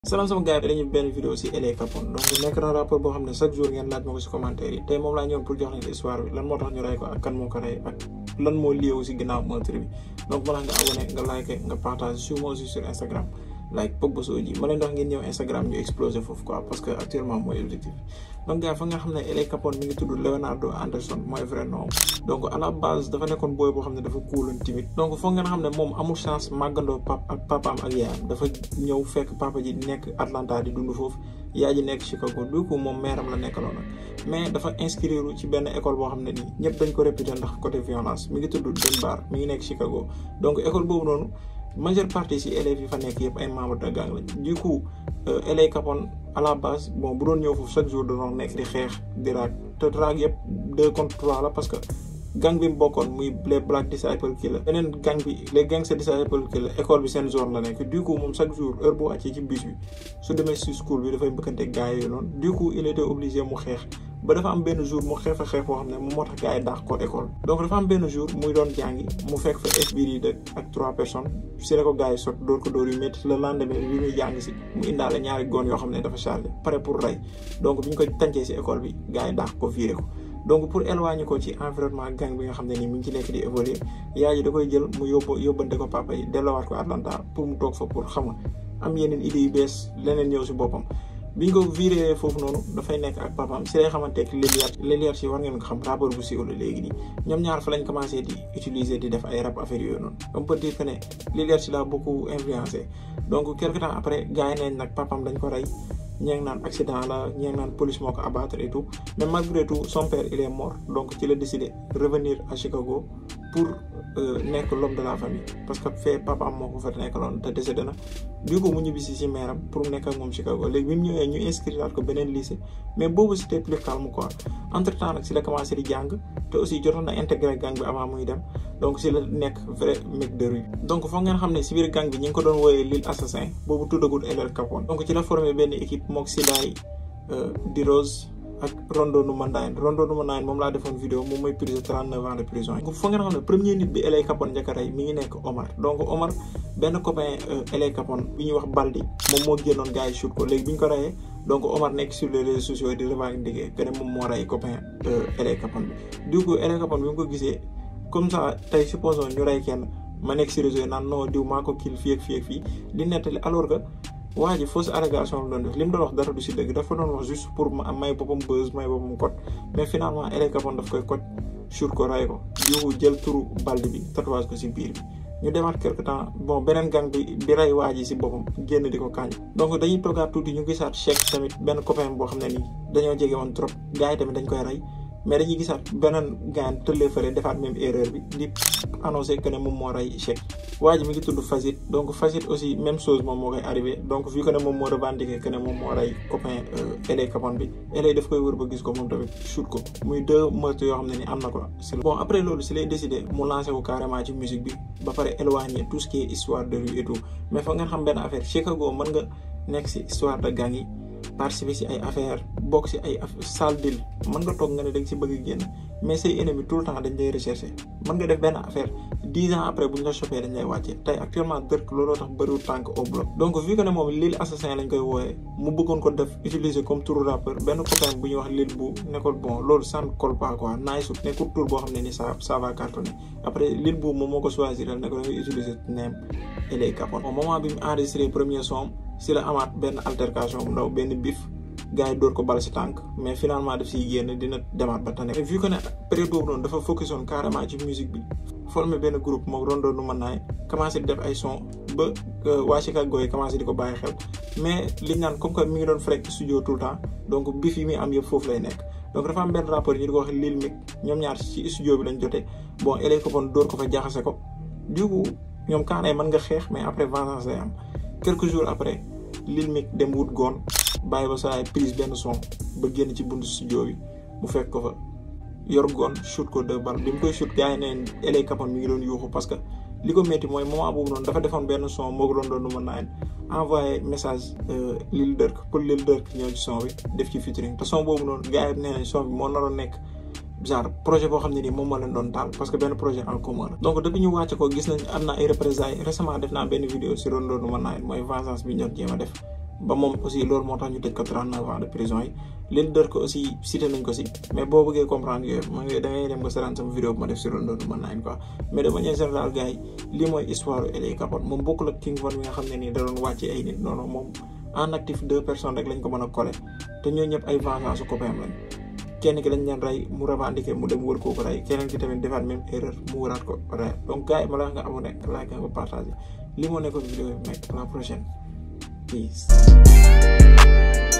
salaam sama gars yi dañuy benn vidéo si LA Capone donc nekk na rapport boo xam ne chaque jour ngeen laaj ma ko si commentaire yi tey moom laa ñëwoon pour jox leen histoire bi lan moo tax ñu rey ko ak kan moo ko rey ak lan moo lié si ginnaaw meurtre bi donc balaa nga abonné nga like nga partage suivez moi aussi sur Instagram like Pogba Soji ma leen dox ngeen ñëw Instagram ñu explosé foofu quoi parce que actuellement mooy objectif donc gars fa nga xam ne LA Capone mi ngi tudd Leonardo Anderson mooy vrai nom donc à la base dafa nekkoon booy boo xam ne dafa kuuloon timide donc foog ngeen xam ne moom amul chance màggandoo pap ak papaam ak yaayam dafa ñëw fekk papa ji nekk Atlanta di dund foofu yaay ji nekk Chicago du coup moom meeram la nekkaloon nag mais dafa inscrire ci benn école boo xam ne nii ñëpp dañ ko réputé ndax côté violence mi ngi tudd Dunbar mi ngi nekk Chicago donc école boobu noonu majeure partie si élèves yi fa nekk yëpp ay membres de gang lañ du coup LA Capone à la base bon bu doon ñëw foofu chaque jour da doon nekk di xeex di raag te raag yëpp deux contre trois la parce que gang bi mu bokkoon muy les Black Disciple Killer beneen gang bi les Gangster Disciple Killer école bi seen zone la nekk du coup moom chaque jour heure bu wàccee ci bus bi su demee si school bi dafay mbëkkante gars yooyu noonu du coup il était obligé mu xeex ba dafa am benn jour mu xeex a xeex boo xam ne moom moo tax gars yi dàq ko école donc dafa am benn jour muy doon jàngi mu fekk fa esbir yi dëkk ak trois personnes si la ko gars yi sot dóor ko dóor yu métti le lendemain bi muy jàng si mu indaale ñaari goon yoo xam ne dafa chargé pare pour rey donc bi ñu ko tàncee si école bi gars yi dàq ko viré ko donc pour éloigner ko ci environnement gang bi nga xam ne nii mi ngi ci nekk di évoluer yaay ji da koy jël mu yóbbu yóbbante ko papa yi delloowaat ko Atlanta pour mu toog fa pour xam nga am yeneen idées yu bees leneen ñëw si boppam bi ñu ko viré foofu noonu dafay nekk ak papaam si lay xamante ak Liliat Liliat si war ngeen ko xam rappeur bu siiw la léegi nii ñoom ñaar fa lañ commencé di utiliser di def ay rap affaire yooyu noonu on peut dire que ne Liliat si l'a beaucoup influencé donc quelque temps après gars yi nañ nag papaam dañ ko rey ñee ngi naan accident la ñee ngi naan police moo ko abattre et tout mais malgré tout son père il est mort donc ci la décidé revenir à Chicago pour nekk l'homme de la famille parce que fee papaam moo ko fa nekkaloon te décédé na du coup mu ñibbisi si meeram pour nekk ak moom Chicago léegi bi mu ñëwee ñu inscrire ko beneen lycée mais boobu c'était plus calme quoi entre temps nag si la commencé di jàng te aussi jotoon na intégré gang bi avant muy dem donc si la nekk vrai mec de rue donc foog ngeen xam ne si biir gang bi ñi ngi ko doon wooyee Lil Assassin boobu tuddagul LA Capone donc ci la formé benn équipe mook Sidaay di Rose ak Rondo Numa Nine Rondo Numa Nine moom laa defoon vidéo moom mooy prise 39 ans de prison yi. foog ngeen xam ne premier nit bi LA Capone njëkk a rey mi ngi nekk Omar donc Omar benn copain LA Capone bi ñuy wax Baldi moom moo génnoon gars yi shoot ko léegi bi ñu ko reyee donc Omar nekk sur les réseaux sociaux di revendiquer que ne moom moo rey copain LA Capone bi. du coup LA Capone bi mu ko gisee comme ça tey supposons ñu rey kenn ma nekk si réseau yi naan non diw maa ko kil fii ak fii ak fii di nettali alors que. waa ji fausse allégation la doon def li mu doon wax dara du si dëgg dafa doon wax juste pour may boppam buzz may boppam code mais finalement LA Capone daf koy code sur ko ray ko jiwu jël turu balde bi tatouage ko si biir bi ñu demaat quelque temps bon beneen gang bi bi rey waa ji si boppam génn di ko kaañ donc dañuy toogaat tuuti ñu gisaat Cheikh tamit benn copain boo xam ne nii dañoo jege woon trop gars yi tamit dañ koy rey mais dañuy gisaat beneen gaan tëllee fële defaat même erreur bi di annoncé que ne moom moo rey Cheikh waa ji mi ngi tudd Fazit donc Fazit aussi même chose moom moo koy arrivé donc vu que ne moom moo revendiqué que ne moom moo rey copain LA Capone bi LA daf koy wër ba gis ko moom tamit shoot ko muy deux meurtres yoo xam ne ni am na ko si bon après loolu si lay décidé mu lancé wu carrément ci musique bi ba pare éloigné tout ce qui est histoire de rue et tout mais foog ngeen xam benn affaire Chicago mën nga nekk si histoire de gang yi participer si ay affaire bokk si ay sale deal mën nga toog nga ne da nga si bëgg génn mais say ennemis tout le temps dañ lay rechercher mën nga def benn affaire dix ans après bu ñu la chopé dañ lay wàcce tey actuellement dërk looloo tax bëriwul tànk au bloc donc vu que ne moom Lil Assassin lañ koy wooyee mu bëggoon ko def utiliser comme tour rappeur benn copain bu ñuy wax Lil bu nekkul bon loolu ça ne colle pas quoi naay sut nekkul tour boo xam ne ni ça ça va cartonner après Lil bu moom moo ko choisir ne ko da ngay utiliser name LA Capone au moment bi mu enregistré premier son si la amaat benn altercation bu ndaw benn bif gars yi dóor ko bal si tànk mais finalement daf siy génn dina demaat ba tane vu que ne période boobu noonu dafa focus woon carrément ci musique bi formé benn groupe moom Rondo nu mën naay commencé di def ay son ba waa Chicago yi commencé di ko bàyyi xel mais liñ naan comme que mi ngi doon frekk studio tout le temps donc bif yi muy am yëpp foofu lay nekk donc dafa am benn rapport ñu di ko wax Lil Mick ñoom ñaar ci studio bi lañ jotee bon LA Capone dóor ko fa jaxase ko du coup ñoom kaanay mën nga xeex mais après vengeance lay am quelques jours après Lil Mick dem wut goon bàyyi ba saa prise benn son ba génn ci buntu studio bi mu fekk ko fa yor goon shoot ko deux balles bi mu koy shoot gars yi neen LA Capone mi ngi doon yuuxu parce que li ko métti mooy moment boobu noonu dafa defoon benn son moo ko doon doon nu mën naa envoyé message Lil Durk pour Lil Durk ñëw ci son bi def ci featuring te son boobu noonu gars yi nee nañ son bi moo naroon nekk genre projet boo xam ne nii moom moo leen doon taal parce que benn projet en commun la donc depuis ñu wàcce ko gis nañ am na ay représailles récemment def naa benn vidéo si Rondo nu mën naa mooy vengeance bi ñu doon jéem a def ba moom aussi loolu moo tax ñu tëj ko 39 ans de prison yi leader ko aussi cité nañ ko si mais boo bëggee comprendre yooyu ma ngi da ngay dem nga seetaan sama vidéo bu ma def si loolu noonu mën naa quoi mais de manière générale gars yi lii mooy histoire LA Capone moom bokkul ak King Von mi nga xam ne nii da doon wàcce ay nit non non moom en actif deux personnes rek lañ ko mën a collé te ñoo ñëpp ay vengeance su copain lañ kenn ki lañ leen rey mu revendiqué mu dem wër kooku rey keneen ki tamit defaat même erreur mu wëraat ko rey donc gars yi ma la wax nga abonné like nga partagé lii moo nekkoon vidéo bi mec à la prochaine peace